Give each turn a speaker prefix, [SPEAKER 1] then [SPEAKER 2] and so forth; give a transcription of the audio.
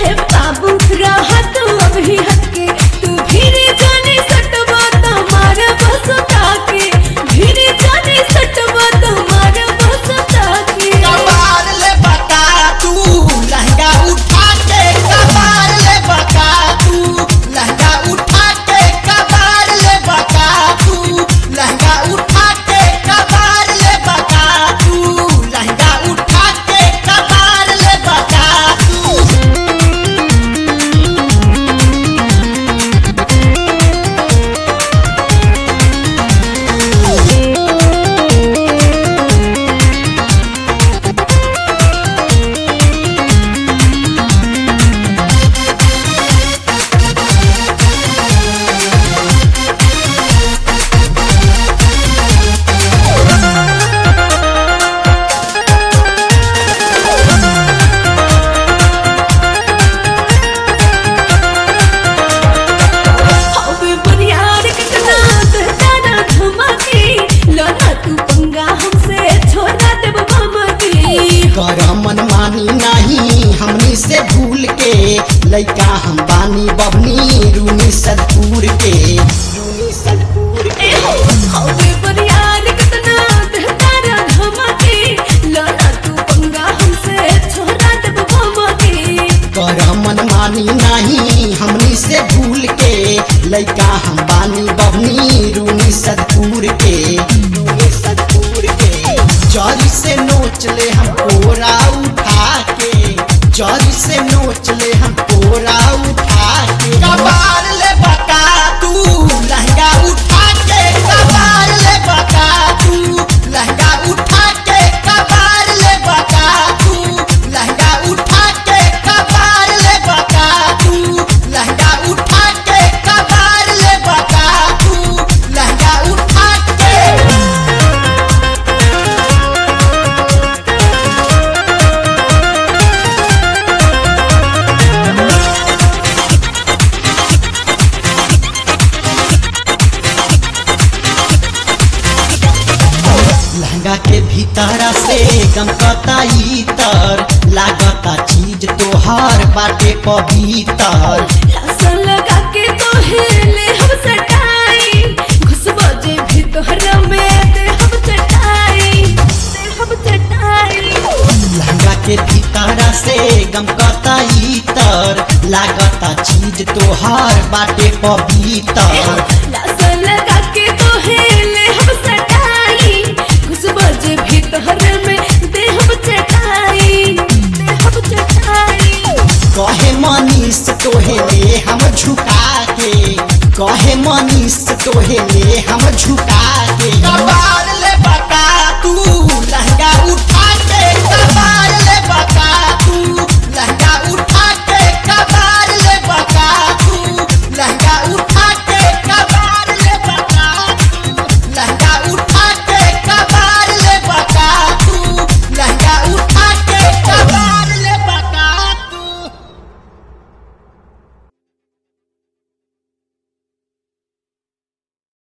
[SPEAKER 1] ए बाबू रहा तू अभी हटके तू भीरे जाने सटवा तुम्हारे बस ताके भीरे जाने सटवा तुम्हारे बस ताके
[SPEAKER 2] कबार ले बता तू लहंगा उठा के कबार ले बता तू लहंगा उठा के कबार ले बता तू लहंगा उठा के कबार ले बता तू लहंगा उठा के कबार ले बता तू
[SPEAKER 1] हवे बुनियाद कितना दहताना धमाके लना तू पंगा हमसे छोड़ा देब भमके
[SPEAKER 2] कर मन मानी नहीं हमनी से भूल के लइका हम बानी बबनी रूनी सदपुर के रूनी सदपुर के
[SPEAKER 1] हवे बुनियाद कितना दहताना धमाके लना तू पंगा हमसे छोड़ा देब भमके
[SPEAKER 2] कर मन मानी नहीं हमनी से भूल के लइका हम बानी बबनी रूनी सदपुर के रूनी सदपुर के जरी से नोच ले हम कोरा उठा के जरी से नोच ले हम कोरा उठा के कबार ले बता तू लहंगा उठा के कबार ले बता तू लहंगा उठा के कबार ले बता तू लहंगा उठा के कबार ले बता तू लहंगा उठा के कबार ले बता तू लहंगा उठा के लहंगा के भीतर से गमकता इतर लागता चीज तोहर बाटे पवितर
[SPEAKER 1] लसन लगा के तो हेले हम सटाई घुसबो जे भी तोहरा में दे हम चटाई दे हम चटाई
[SPEAKER 2] लहंगा के भीतर से गमकता इतर लागता चीज तोहर बाटे पवितर
[SPEAKER 1] लसन लगा के तो हेले हम सटाई घुसबो जे भी तोहरा में दे हम चटाई दे हम चटाई
[SPEAKER 2] कहे मनीष तोहे ले हम झुका के कहे मनीष तोहे ले हम झुका